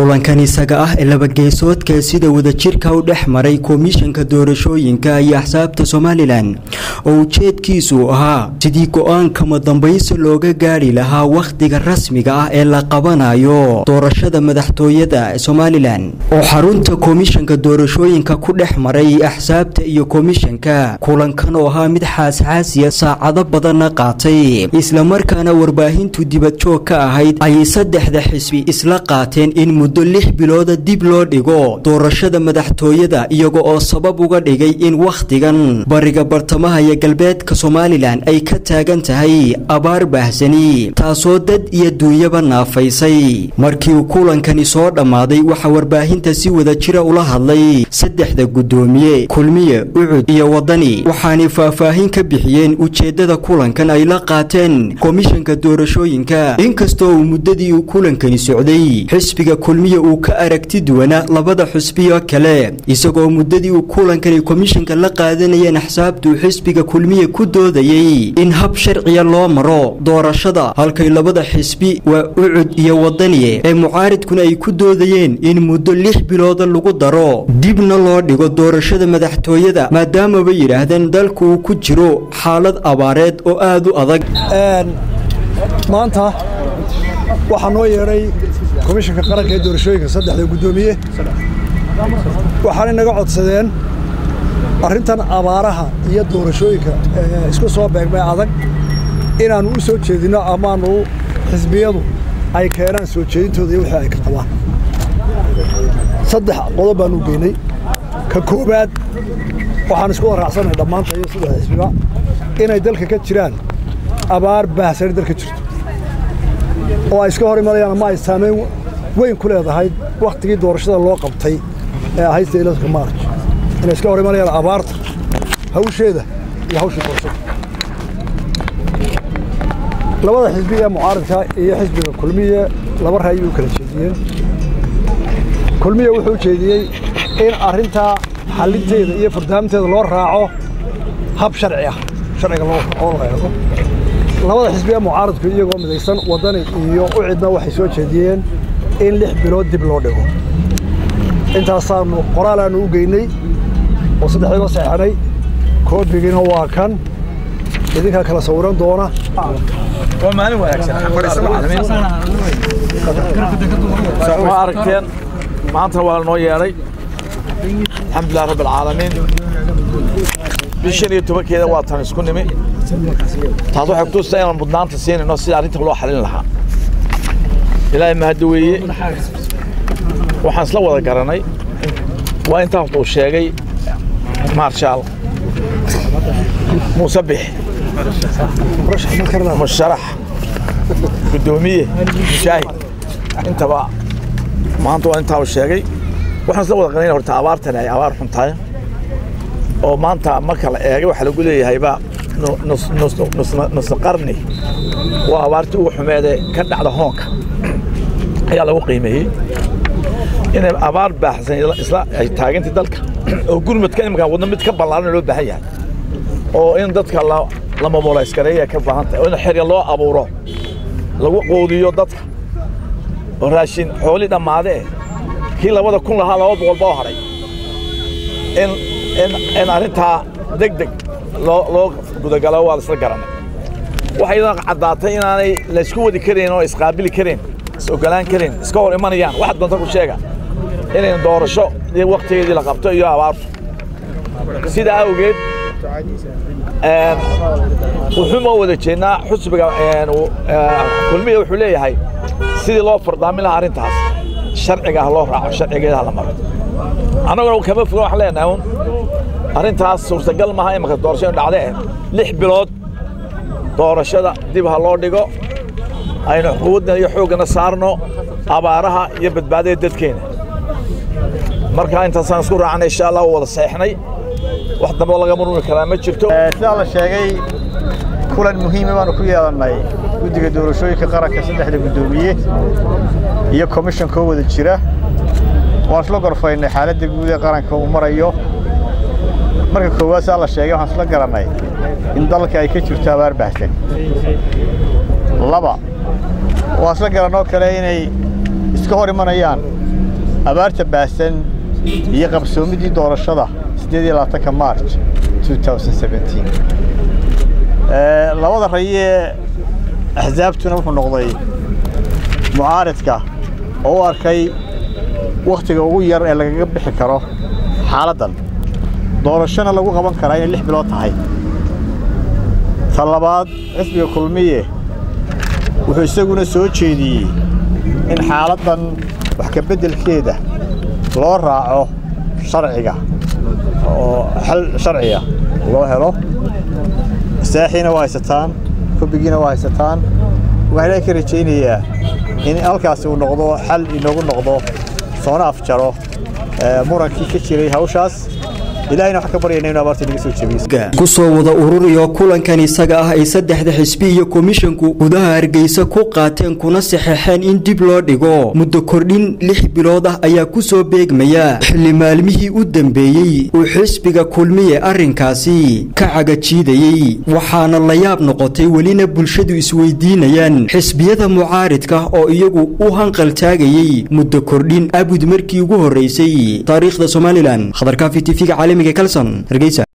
kulankan isaga ah ee labageesoodka sida wadajirka u dhex maray komishanka doorashooyinka iyo axsaabta somalilan oo ujeedkiisu ahaa sidii go-aankama dambaysi looga gaari lahaa wakhtiga rasmiga ah ee la qabanayo doorashada madaxtooyada somalilan oo xarunta komishanka doorashooyinka ku dhex maray axsaabta iyo komishanka kulankan oo ahaa mid xaasxaasiya saacado badanna qaatay islamarkaana warbaahintu dibadjoog ka ahayd ayay saddexda xisbi isla qaateen in muddo lix bilooda dib loo dhigo doorashada madaxtooyada iyaga oo sabab uga dhigay in wakhtigan bariga bartamaha iyo galbeedka somalilan ay ka taagan tahay abaar baahsani taasoo dad iyo duunyaba naafaysay markii uu kulankani soo dhammaaday waxaa warbaahinta si wadajira ula hadlay saddexda guddoomiye kulmiye ucud iyo wadani waxaanay faahfaahin ka bixiyeen ujeeddada kulankan ay la qaateen komishanka doorashooyinka inkastoo uu muddadii uu kulankani socday xisbiga kulmiye uu ka aragti duwanaa labada xusbiyo kale isagoo muddadii uu kulankani komishanka la qaadanayeen axsaabtuu xisbiga kulmiye ku doodayey in hab sharciya loo maro doorashada halkay labada xisbi waa ucud iyo wadaniye ee mucaaridkuna ay ku doodayeen in muddo lix bilooda lagu daro dibna loo dhigo doorashada madaxtooyada maadaamaba yidhaahdeen dalku uu ku jiro xaalad abaareed oo aad u adag maanta waxaa noo yeedhay komishanka qaranka ee doorashooyinka saddexda guddoomiye waxaanay naga codsadeen arrintan abaaraha iyo doorashooyinka isku soo beegmay adag inaannu u soo jeedinno amaanu xisbiyadu ay keenaan soo jeedintooda iyo wixii ay ka qabaan saddex qodob baanu geynay ka koowaad waxaan isku waraacsanay dhammaanta iyo saddex xisbiba inay dalka ka jiraan abaar baahsani dalka jirto oo ay iska hor imanayaan ama ay saamayn weyn ku leedahay wakhtigii doorashada loo qabtay ee ahayd saylaska maarj inay iska hor imanayaan abaarta hawsheeda iyo hawshii doorashada labada xisbi ee mucaaradka iyo xisbiga kulmiye laba ra'yi u kala jeediyeen kulmiye wuxuu jeediyey in arrintaa xallinteeda iyo furdaaminteeda loo raaco hab sharci ah sharciga loo eego labada xisbi ee mucaaradku iyagoo midaysan waddani iyo u cidna waxay soo jeediyeen in lix bilood dib loo dhigo intaasaannu qoraalaannu u geynay oo saddexdiiba saxanay koobigiina waa kan idinkaa kala sawiran doona waa aragteen maanta waa noo yeedhay alxamdulilah rabb alcaalamiin bishan iyo tobankeeda waa tan isku nimi taas waxay kutusta inaan mudnaanta siinayno sida arrinta loo xalin lahaa ilaahay mahadda weeye waxaan isla wada garanay waa intaa horta uu sheegay maarshaal muuse bix musharax guddoomiye mushaahid intaba maanta waa intaa uu sheegay waxaan isla wada garanayna horta abaartani ay abaar xun tahay oo maanta marka la eegay waxaa lagu leeyahayba nusna qarni waa abaartii ugu xumeedee ka dhacda hoonka ayaa lagu qiimeeyey inay abaar baaxsan isla ay taagantay dalka oo gurmadka imika wadno mid ka ballaaran loo baahan yahay oo in dadka la mobolayskareeya ka baahan tahay oo in xerya loo abuuro lagu quudiyo dadka oo raashin xooli dhammaadee kii labada kun lahaa laba boqol boo hadhay in arrintaa deg deg loo gudagalo waa la isla garanay waxay idan caddaatay inaanay laysku wadi karayn oo isqaabili karayn is ogolaan karayn iska hor imanayaan waxaad doonta ku sheega inayn doorasho iyo wakhtigeedii la qabto iyo abaartu sidaa awgeed wuxuu moo wada jeednaa xusbiga kulmiya wuxuu leeyahay sidii loo fardaamin lahaa arrintaas sharciga ha loo raaco sharcigeeda ha la maro annaguna kama foga waxaan leenahay un arrintaas suurtagal maaha imaka doorashadu dhacdee lix bilood doorashada dib ha loo dhigo aynu quwadna iyo xooggana saarno abaaraha iyo badbaadada dadkeena marka intaasaan isku raacnay insha allah wada seexnay wax dambe laga murmi karaa ma jirto sidaa la sheegay kulan muhiima baanu ku yeelannay guddiga doorashooyinka qaranka saddexda guddoomiye iyo komishankoo wada jira waan isla gorfaynay xaaladda guud ee qaranka uu marayo marka koowaad saa la sheegay waxaan isla garannay in dalka ay ka jirto abaar baahsan laba waan isla garannoo kale inay iska hor imanayaan abaarta baahsan iyo qabsoomidii doorashada siddeed iyo labaatanka march labada rayee axsaabtuna wuxuu noqday mucaaridka oo u arkay wakhtiga ugu yar ee lagaga bixi karo xaaladdan doorashona lagu qaban karaa inay lix bilood tahay ta labaad xisbiga kulmiye wuxuu isaguna soo jeediyey in xaaladdan wax ka beddelkeeda loo raaco sharciga oo xal sharciga loo helo saaxiina waa haysataan kubigiina waa haysataan waxaa ilaahay ka rajaynayaa in halkaasi uu noqdo xal inoogu noqdo soona afjaro murankii ka jiray hawshaas ilahayna waxaan ka baryayna inu abaarta inaga soo jebiyo kusoo wada ururiyo kulankan isaga ah ay saddexda xisbi iyo komishanku gudaha hargeysa ku qaateen kuna saxeexeen in dib loo dhigo muddo kordhin lix bilood ah ayaa ku soo beegmaya xilli maalmihii u dambeeyey uu xisbiga kulmiye arrinkaasi ka cagajiidayey waxaana la yaab noqotay welina bulshadu isweydiinayaan xisbiyada mucaaridka oo iyagu u hanqaltaagayey muddo kordhin abud markii ugu horreysay taariikhda somalilan khadarkaafi tv-ga caalamiga kalson hargeysa